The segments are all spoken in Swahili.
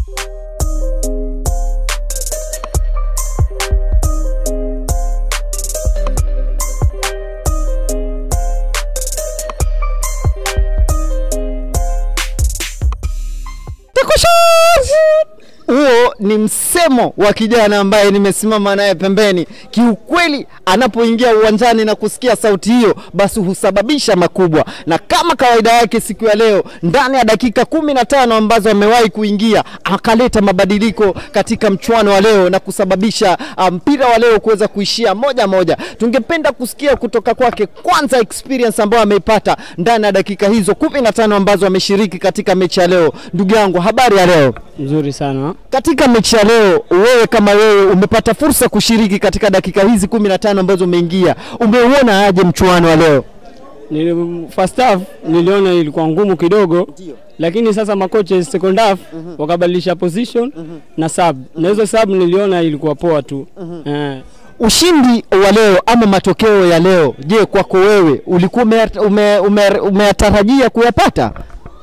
huo ni msemo wa kijana ambaye nimesimama naye pembeni. Kiukweli, anapoingia uwanjani na kusikia sauti hiyo, basi husababisha makubwa, na kama kawaida yake siku ya leo, ndani ya dakika kumi na tano ambazo amewahi kuingia, akaleta mabadiliko katika mchuano wa leo na kusababisha ah, mpira wa leo kuweza kuishia moja moja. Tungependa kusikia kutoka kwake kwanza experience ambayo ameipata ndani ya dakika hizo kumi na tano ambazo ameshiriki katika mechi ya leo. Ndugu yangu, habari ya leo? Mzuri sana. Katika mechi ya leo, wewe kama wewe umepata fursa kushiriki katika dakika hizi kumi na tano ambazo umeingia, umeuona aje mchuano wa leo? Nili, first half niliona ilikuwa ngumu kidogo, lakini sasa makocha second half wakabadilisha position na sub, na hizo sub niliona ilikuwa poa tu eh. Ushindi wa leo ama matokeo ya leo, je, kwako wewe ulikuwa umeyatarajia ume, ume, umeyatarajia kuyapata?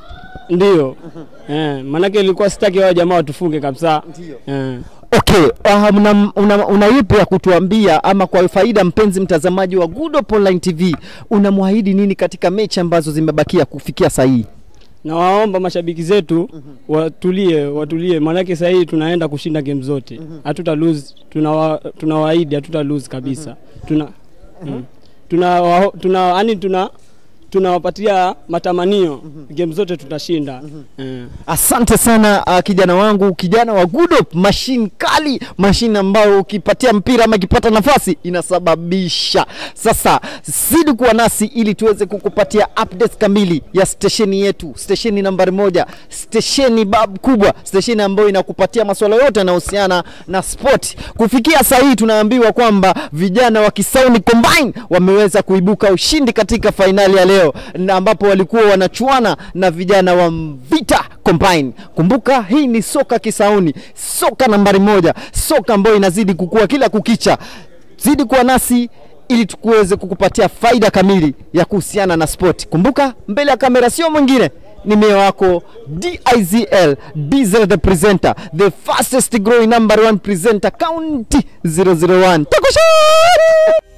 Ndio eh, maanake ilikuwa sitaki wao jamaa watufunge kabisa eh. Okay, uh, una, una, una ipi ya kutuambia ama kwa faida mpenzi mtazamaji wa Good Hope Online TV, unamwahidi nini katika mechi ambazo zimebakia kufikia saa hii? na waomba mashabiki zetu watulie, watulie, maanake sasa hii tunaenda kushinda game zote, hatuta lose, tunawa, tunawaahidi hatuta lose kabisa. Tuna mm. tuna wa- tuna yani tuna tunawapatia matamanio game zote tutashinda eh. Asante sana uh, kijana wangu, kijana wa Good Hope, mashine kali, mashine ambayo ukipatia mpira ama ikipata nafasi inasababisha. Sasa zidi kuwa nasi ili tuweze kukupatia updates kamili ya stesheni yetu, stesheni nambari moja, stesheni bab kubwa, stesheni ambayo inakupatia masuala yote yanayohusiana na sport. Kufikia saa hii tunaambiwa kwamba vijana wa Kisauni Combine wameweza kuibuka ushindi katika fainali ya leo na ambapo walikuwa wanachuana na vijana wa Mvita Combine. Kumbuka hii ni soka Kisauni, soka nambari moja, soka ambayo inazidi kukua kila kukicha. Zidi kuwa nasi ili tukuweze kukupatia faida kamili ya kuhusiana na sport. Kumbuka mbele ya kamera sio mwingine ni mie wako DIZL Diesel the presenter the fastest growing number one presenter county 001 Takushari!